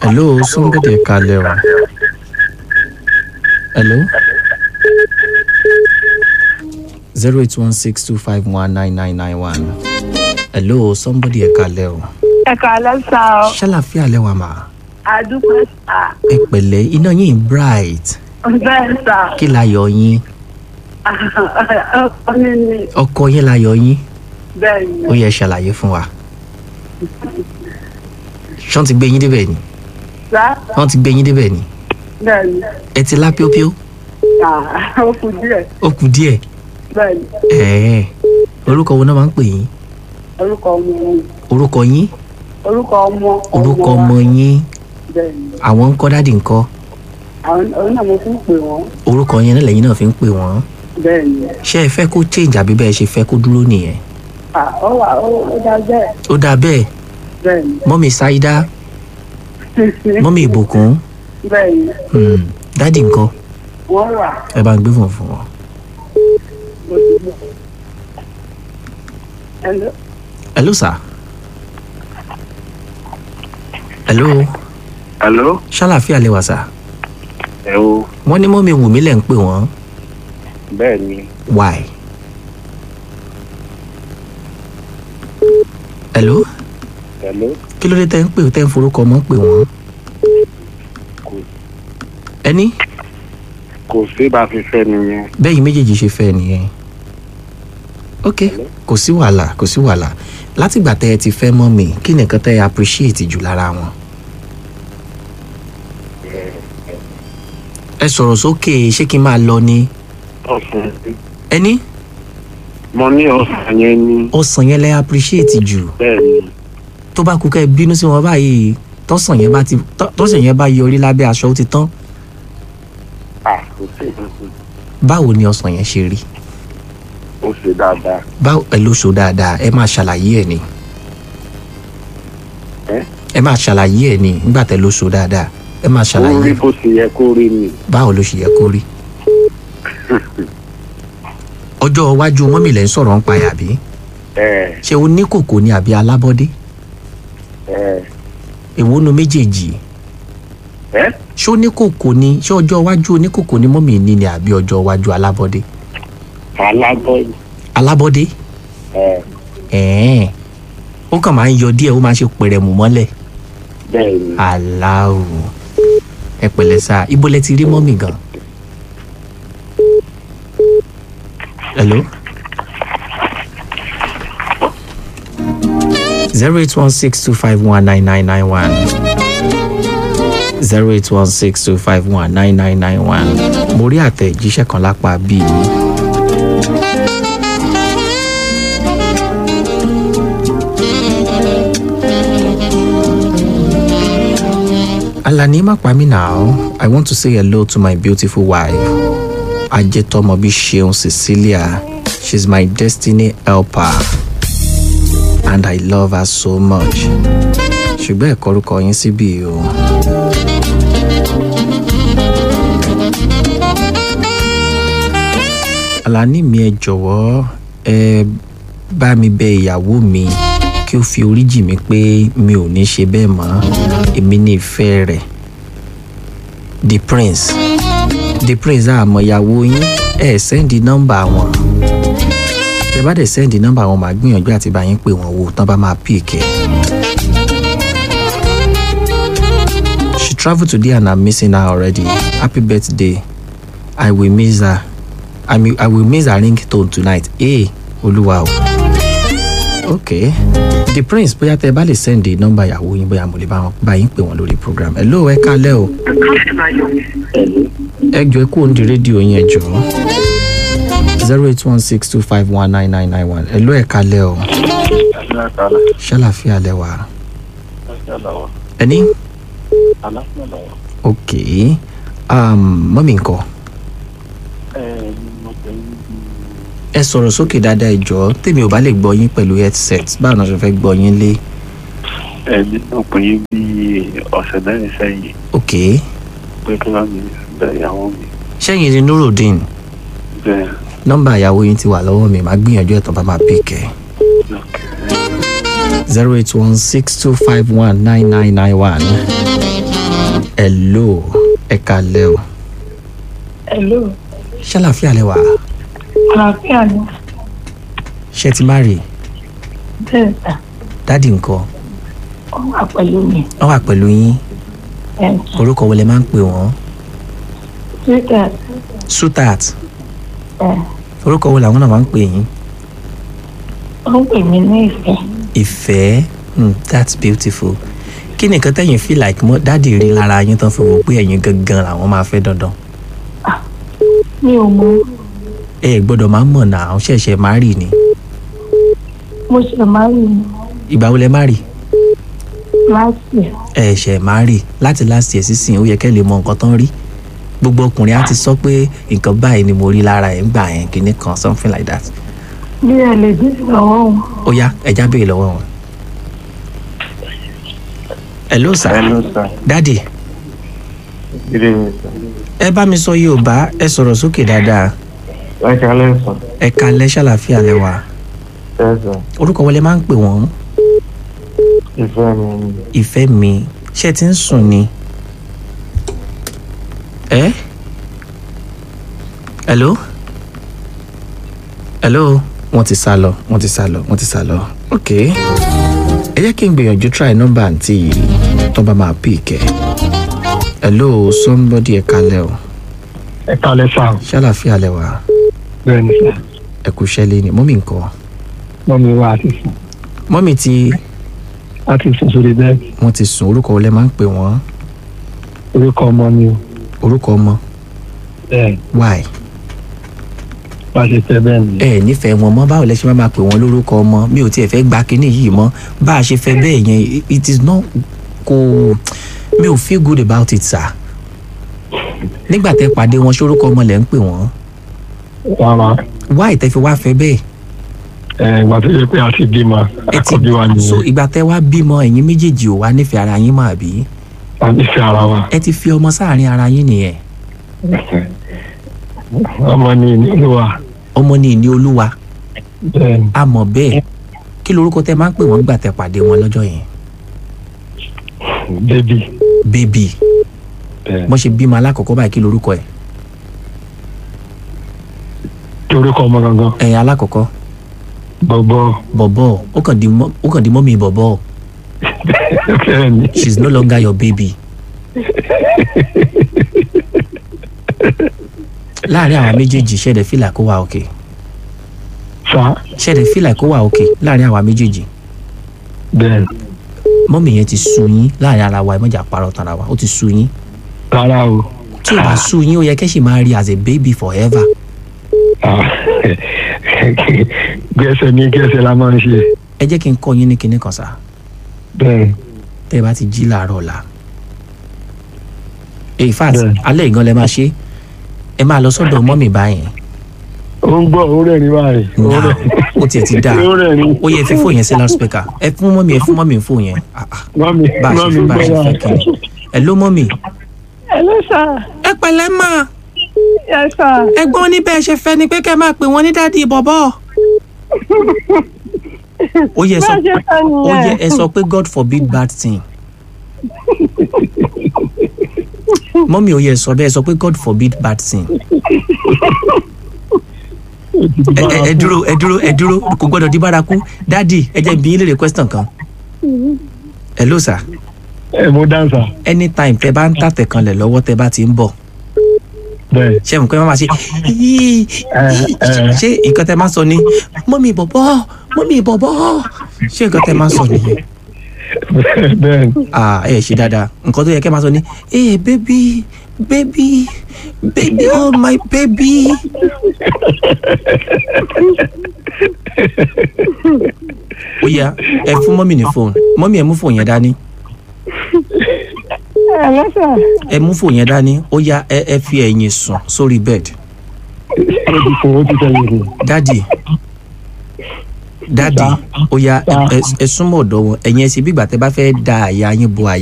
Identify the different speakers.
Speaker 1: hello somebody ẹ kalẹ̀ o hello zero eight one six two five one nine nine nine one hello somebody ẹ kalẹ̀ o
Speaker 2: ẹ kàlẹ́ sá ọ
Speaker 1: ṣàlàfíà lẹ́wà mà
Speaker 2: àdúgbò sá
Speaker 1: ẹ pẹ̀lẹ́ iná yín bright
Speaker 2: bẹ́ẹ̀ sá
Speaker 1: kí láyọ̀ yín
Speaker 2: ọkọ mi ni
Speaker 1: ọkọ yín láyọ̀ yín
Speaker 2: bẹ́ẹ̀ ni
Speaker 1: ó yẹ ṣàlàyé fún wa ṣọ́n ti gbé yín débẹ̀ ni
Speaker 2: sá
Speaker 1: wọ́n ti gbé yín débẹ̀ ni
Speaker 2: bẹ́ẹ̀ ni
Speaker 1: ẹ ti lá píópíó
Speaker 2: Ah, ó kù díẹ̀
Speaker 1: ó kù díẹ̀
Speaker 2: bẹ́ẹ̀ ni
Speaker 1: ẹ̀ẹ́ orúkọ wo náà máa ń pè yín
Speaker 2: orúkọ ọmọ mi
Speaker 1: orúkọ yín
Speaker 2: orúkọ ọmọ
Speaker 1: orúkọ
Speaker 2: wa.
Speaker 1: ọmọ yín
Speaker 2: bẹ́ẹ̀ ni
Speaker 1: àwọn ń kọ́ dádì ńkọ́
Speaker 2: àwọn òun náà mo fi ń pè wọ́n
Speaker 1: orúkọ yẹn náà lẹ́yìn náà fi ń pè wọ́n
Speaker 2: bẹ́ẹ̀ ni
Speaker 1: ṣé ẹ fẹ́ kó change àbí bẹ́ẹ̀ ṣe fẹ́ kó dúró nìyẹn
Speaker 2: Ah, ó wà ó ó dá bẹ́ẹ̀
Speaker 1: ó dáa bẹ́ẹ̀
Speaker 2: bẹ́ẹ̀ ni
Speaker 1: mọ́mì ṣáídá mọ́mì ìbùkún
Speaker 2: bẹ́ẹ̀ ni
Speaker 1: hmm, dádì ńkọ́
Speaker 2: wọ́n wà
Speaker 1: ẹ bá ń gbé fún fún wọn.
Speaker 2: mo ti gbọ́. Hello?
Speaker 1: hello sir hello
Speaker 3: Hello?
Speaker 1: ṣàlàfíà lẹ́wà sir
Speaker 3: ẹ o
Speaker 1: wọ́n ní mọ́mì wùmí lẹ̀ ń pè wọ́n
Speaker 3: bẹ́ẹ̀ ni
Speaker 1: why. hello
Speaker 3: hello
Speaker 1: kí ló dé tẹ́ ń pè tẹ́ ń forúkọ mọ́ pè wọ́n.
Speaker 3: kò
Speaker 1: ẹni
Speaker 3: kò sí bá a fi fẹ́ nìyẹn
Speaker 1: bẹ́yìn méjèèjì ṣe fẹ́ nìyẹn. ok kò sí wàhálà kò sí wàhálà látìgbà tẹ́ ẹ ti fẹ́ mọ́ mi kí nìkan tẹ́ ẹ appreciate jù lára wọn. ẹ sọ̀rọ̀ sókè ṣé kí n máa lọ ni.
Speaker 3: ọ̀sán
Speaker 1: ẹni
Speaker 3: mo ní ọ̀sán yẹn ní
Speaker 1: ọsàn yẹn lẹ́ appreciate jù
Speaker 3: bẹ́ẹ̀ ni
Speaker 1: tó bá kú kẹ́ ẹ bínú sí wọn báyìí tọ́sàn yẹn bá ti tọ́- tọ́sàn yẹn bá yọrí lábẹ́ aṣọ ó ti tán
Speaker 3: à kò sí ìdókòwò
Speaker 1: báwo ni ọsàn yẹn ṣe rí
Speaker 3: ó ṣe dáadáa
Speaker 1: báwo ẹ ló so dáadáa ẹ máa ṣàlàyé ẹ ni
Speaker 3: ẹ
Speaker 1: ẹ máa ṣàlàyé ẹ ni nígbà tẹ ló so dáadáa ẹ máa
Speaker 3: ó rí
Speaker 1: ṣàlàyé
Speaker 3: bó ṣe yẹ kó rí ni
Speaker 1: báwo ló ṣe yẹ kó rí. ọjọ́ iwájú mọ́mì lẹ́ ń sọ̀rọ̀ ń pa ẹ̀ àbí
Speaker 3: ẹ
Speaker 1: ṣé oníkòkò ni àbí alábọ́dé
Speaker 3: ẹ
Speaker 1: èwo nu méjèèjì
Speaker 3: ẹ
Speaker 1: ṣé oníkòkò ni ṣé ọjọ́ iwájú oníkòkò ni mọ́mì ní ni àbí ọjọ́ iwájú alábọ́dé
Speaker 3: alábọ́
Speaker 1: alábọ́dé
Speaker 3: ẹ
Speaker 1: ẹ̀ẹ́n ó kàn máa ń yọ díẹ̀ ó máa ń ṣe pẹ̀rẹ̀mù mọ́lẹ̀
Speaker 3: bẹ́ẹ̀ ni
Speaker 1: aláwo ẹ pẹ̀lẹ́ sá ibo lẹ ti rí mọ́mì gan. hello. zero eight one six two five one nine nine nine one zero eight one six two five one nine nine nine one mo rí àtẹ̀jíṣẹ́ kan lápá bíi mi. Alani Mapami now. I want to say hello to my beautiful wife, Ajetomobi Sheon Cecilia. She's my destiny helper. And I love her so much. Ṣùgbọ́n ẹ̀kọ́ orúkọ yín síbí o. Alani mi ẹ jọ̀wọ́ ẹ bá mi bẹ ìyàwó mi kí ó fi orí jì mí pé mi ò ní ṣe bẹ́ẹ̀ mọ́ èmi ní ìfẹ́ rẹ̀ the prince the prince àmọ́ ìyàwó yín ẹ sẹ́ndì nọ́mbà wọn tẹ bá dẹ̀ sẹ́ndì nọ́mbà wọn màá gbìyànjú àti bá yín pè wọ́n wò tán bá máa pìkẹ́. she travel today and i'm missing her already happy birthday i will miss her i, mean, I will miss her ringtone tonight ee olúwa o ok the prince bóyá tẹ bá lè send the number ìyàwó yín bóyá mo lè bá wọn bá yín pè wọn lórí program ẹ lóò ẹ kálẹ o ẹ jọ ẹ kú òǹdí rédíò yín ẹ jọ zero eight one six two five one nine nine nine one ẹ lóò ẹ kálẹ o ṣàlàfíà lẹwà ẹni ok um, mọ́mí nǹkan ẹ sọ̀rọ̀ sókè dáadáa ẹ jọ̀ọ́ tèmi ò bá lè gbọ́ yín pẹ̀lú headset báwo ni wọ́n ṣe fẹ́ gbọ́ yín lé
Speaker 3: ẹ nínú pé bí ọ̀sẹ̀ mẹ́rin sẹ́yìn
Speaker 1: ok
Speaker 3: pé kí wọ́n mi bẹ̀ ìyàwó mi
Speaker 1: ṣẹ́yìn ni nurudeen
Speaker 3: bẹ́ẹ̀
Speaker 1: nọ́mbà ìyàwó yín ti wà lọ́wọ́ mi màá gbìyànjú ẹ̀tàn bá máa pìkẹ́ zero eight one six two five one nine nine nine one hello ẹ kalẹ́ o
Speaker 2: Hello.
Speaker 1: ṣàlàfíà lẹ wà
Speaker 2: Àlàáfíà ni.
Speaker 1: ṣé ti má rè
Speaker 2: Bẹ́ẹ̀ sà.
Speaker 1: dádì nǹkan
Speaker 2: Ó wà pẹ̀lú mi.
Speaker 1: wọ́n wà pẹ̀lú yín
Speaker 2: Ẹ̀ sà.
Speaker 1: orúkọ wo lẹ máa ń pè wọ́n
Speaker 2: Twitter.
Speaker 1: sutat
Speaker 2: Ẹ̀.
Speaker 1: orúkọ wo làwọn náà máa ń pè yín
Speaker 2: Ó ń pè mí ní ìfẹ́.
Speaker 1: ìfẹ́ hmm, that's beautiful kí ni nǹkan tẹ̀yìn feel like mọ́ dádì rí lára yín tán fi wò pé ẹ̀yin gangan làwọn máa fẹ́ dandan
Speaker 2: Mi ò mọ.
Speaker 1: ẹ ẹ̀ gbọ́dọ̀ máa mọ̀ náà àwọn ṣẹ̀ṣẹ̀ má rì ni
Speaker 2: Mo ṣe máa rí ni
Speaker 1: ìgbà wo lẹ má rì
Speaker 2: láti ẹ̀.
Speaker 1: ẹ ṣẹ̀ má rì láti last year sísìn ó yẹ kẹ́ lè mọ nǹkan tán rí gbogbo ọkùnrin á ti sọ pé nǹkan báyìí ni mo rí lára ẹ̀ ń gbà yẹn kinní kan something like that
Speaker 2: Bí ẹ lè dín lọ́wọ́ wọn.
Speaker 1: ó yá ẹja béèrè lọ́wọ́ wọn. hello sir
Speaker 3: hello sir
Speaker 1: dádì
Speaker 3: good evening sir
Speaker 1: ẹ bá mi sọ yorùbá ẹ sọ̀rọ̀ sókè dáadáa
Speaker 3: ẹ kálẹ́ sir
Speaker 1: ẹ kalẹ́ ṣàlàfíà lẹ́wà
Speaker 3: ẹ sir
Speaker 1: orúkọ wọlé máa ń pè wọ́n
Speaker 3: ìfẹ́ mi ni
Speaker 1: ìfẹ́ mi ṣé ẹ ti ń sùn ni. ẹ hello hello wọ́n ti sá lọ wọ́n ti sá lọ wọ́n ti sá lọ ok ẹ jẹ́ kí n gbìyànjú try nọ́mbà àǹtí yìí tó bá máa pè kẹ́ hello somebody ẹ kalẹ́ o
Speaker 4: ẹ kálẹ́ sá
Speaker 1: ṣàlàfíà lẹ́wà
Speaker 4: bẹ́ẹ̀ ni sá
Speaker 1: ẹ kú ṣẹ́lẹ̀ ni mọ́mí nǹkan
Speaker 4: mọ́mi wa àti sùn
Speaker 1: mọ́mí tí
Speaker 4: láti sùn sórí bẹ́ẹ̀dì
Speaker 1: wọ́n ti sùn orúkọ wọlé máa ń pè wọ́n
Speaker 4: orúkọ ọmọ mi o
Speaker 1: orúkọ ọmọ
Speaker 4: bẹ́ẹ̀
Speaker 1: why
Speaker 4: bá a ṣe fẹ́ bẹ́ẹ̀ ni
Speaker 1: ẹ nífẹ̀ẹ́ wọn mọ́ báwo lẹ ṣe máa máa pè wọ́n lórúkọ ọmọ mi ò tiẹ̀ fẹ́ gba kinní yìí mọ́ bá a ṣe fẹ́ bẹ́ẹ̀ yẹn it is not kò mi ò feel good about it sir nígbà tẹ pàdé wọn ṣórúkọ ọmọ lẹ ń pè wọ́n
Speaker 4: rárá
Speaker 1: why tẹ fi wá fẹ́ bẹ́ẹ̀
Speaker 4: ẹ ìgbà tó yẹ pé a ti bímọ
Speaker 1: ẹ ti
Speaker 4: àkọ́bí wa
Speaker 1: so
Speaker 4: nìyẹn
Speaker 1: ìgbà tẹ wá bímọ ẹ̀yin méjèèjì ò wá nífẹ̀ẹ́ ara yín mọ́ àbí
Speaker 4: a nífẹ̀ẹ́ ara wa
Speaker 1: ẹ ti fi ọmọ sáàrin ara yín nìyẹn
Speaker 4: ọmọ ni ìlú wa
Speaker 1: ọmọ ní ìní olúwa
Speaker 4: bẹ́ẹ̀ ni
Speaker 1: a mọ̀ bẹ́ẹ̀ kí lorúkọ tẹ máa ń pè wọ́n gbà tẹ pàdé wọn lọ́jọ́ yẹn
Speaker 4: bébì
Speaker 1: bébì
Speaker 4: bẹ́ẹ̀
Speaker 1: bọ́n ṣe bímọ alákọ̀ọ́kọ́ báyìí kí lorúkọ ẹ̀
Speaker 4: ni orúkọ ọmọ gangan
Speaker 1: ẹ̀ alákọ̀ọ́kọ́
Speaker 4: bọ̀bọ̀
Speaker 1: bọ̀bọ̀ ó kàn di mọ́ ó kàn di mọ́mì bọ̀bọ̀
Speaker 4: bẹ́ẹ̀ ni
Speaker 1: she is no longer your baby. láàrin àwọn méjèèjì ṣẹ̀dẹ̀ fìlà kó wà òkè
Speaker 4: sá
Speaker 1: ṣẹ̀dẹ̀ fìlà kó wà òkè láàrin àwọn méjèèjì
Speaker 4: bẹ́ẹ̀ ni
Speaker 1: mọ́mì yẹn ti sú yín láàrin ara wa ẹ mọ̀jà parọ́ tara wa ó ti sú yín
Speaker 4: rárá o
Speaker 1: tí ò bá sú yín ó yẹ kẹ́ sì máa rí as a baby forever
Speaker 4: Ah, gẹ́sẹ̀ ní gẹ́sẹ̀ la máa ń ṣe
Speaker 1: ẹ jẹ́ kí n kọ́ yín ní kinní kan sá
Speaker 4: bẹ́ẹ̀ ni
Speaker 1: tẹ́ ẹ bá ti jí láàárọ̀ ọ̀la in fact
Speaker 4: Bẹ́ẹ̀.
Speaker 1: alẹ́ ìgan lẹ máa ṣe ẹ máa lọ sọ́dọ̀ mọ́mì báyìí
Speaker 4: ó ń gbọ́ ó rẹ̀ ní báyìí ó
Speaker 1: Now,
Speaker 4: rẹ̀
Speaker 1: ó tiẹ̀ ti dáa
Speaker 4: ó rẹ̀ ní
Speaker 1: ó yẹ fi fóònù yẹn sí loudspeaker ẹ fún mọ́mì ẹ fún mọ́mì fóònù yẹn Ah, ah,
Speaker 4: mọ́mí
Speaker 1: bá a ṣe
Speaker 4: mọ́mí
Speaker 1: fẹ́ bá a ṣe
Speaker 4: gbọ́
Speaker 1: fẹ́
Speaker 4: wa
Speaker 1: kí ni ẹ ló mọ́mì.
Speaker 2: Hello sir.
Speaker 1: ẹ pẹ̀lẹ́ mà
Speaker 2: Yes sir.
Speaker 1: ẹ̀gbọ́n ní bẹ́ẹ̀ ṣe fẹ́ ni pé kẹ́ máa pè wọ́n ní dádì bọ̀bọ̀. ó yẹ sọ
Speaker 2: Bá a ṣe fẹ́
Speaker 1: ó yẹ
Speaker 2: nìyẹn.
Speaker 1: ẹ sọ pé God forbid bad thing. mọ́mì ó yẹ sọ bẹ́ẹ̀ sọ pé God forbid bad thing. ẹ ẹ ẹ dúró ẹ dúró ẹ dúró kò gbọ́dọ̀ di bárakú dádì ẹ jẹ́ bí yín léèrè question kan. hello sir
Speaker 4: ẹ mo dáńsà
Speaker 1: anytime tẹ bá ń tàtẹ̀ kanlẹ̀ lọ́wọ́ tẹ bá ti ń bọ̀
Speaker 4: bẹ́ẹ̀
Speaker 1: ṣé mo pé má máa ṣe yíí
Speaker 4: ẹ.
Speaker 1: ṣé nǹkan tẹ máa sọ ni mọ́mì bọ̀bọ̀ mọ́mì bọ̀bọ̀ ṣé nǹkan tẹ máa sọ nìyẹn
Speaker 4: bẹ́ẹ̀ ni
Speaker 1: ah ẹ ṣe dáadáa nǹkan tó yẹ kẹ́ máa sọ ni eh baby baby baby oh my baby ó yá ẹ fún mọ́mì ní fóònù mọ́mì ẹ mú fóònù yẹn dání
Speaker 2: Hello sir.
Speaker 1: ẹ mú fóònù yẹn dání ó yá ẹ ẹ fi ẹ̀yìn sùn sórí bed
Speaker 4: ó ti fún ó ti tẹ̀yìn fún
Speaker 1: dádì dádì ó yá ẹ ẹ- ẹ súnmọ́ ọ̀dọ̀ wọn ẹ̀yin ẹ sì bí ìgbà tẹ́ bá fẹ́ da àyà yín bo àyà.